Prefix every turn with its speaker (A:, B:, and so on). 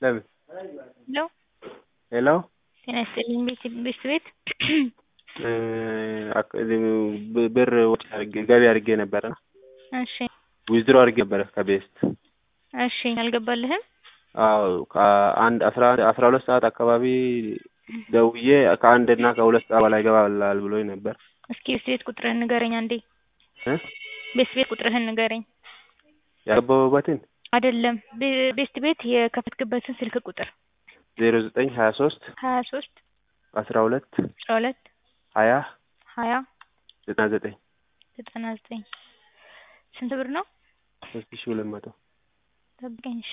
A: ለምን
B: ሄሎ
A: ሄሎ
B: ጤና ይስጥልኝ ቤት ቤት ቤት
A: ብር ወጪ አድርጌ ገቢ አድርጌ ነበረ
B: እሺ
A: ዊዝድሮ አድርጌ ነበረ ከቤስት
B: እሺ አልገባልህም
A: አዎ ከአንድ አስራ አስራ ሁለት ሰዓት አካባቢ ደውዬ ከአንድ እና ከሁለት ሰዓት በላይ ይገባላል ብሎኝ ነበር
B: እስኪ ቤት ቤት ቁጥርህን ንገረኝ አንዴ
A: እ
B: ቤት ቤት ቁጥርህን ንገረኝ
A: ያገባሁበትን
B: አይደለም ቤስት ቤት የከፈትክበትን ስልክ ቁጥር
A: ዜሮ ዘጠኝ ሀያ ሶስት
B: ሀያ ሶስት
A: አስራ ሁለት
B: አስራ ሁለት
A: ሀያ
B: ሀያ
A: ዘጠና ዘጠኝ
B: ዘጠና ዘጠኝ ስንት ብር ነው
A: ሶስት ሺህ ሁለት መቶ
B: ጠብቀኝ እሺ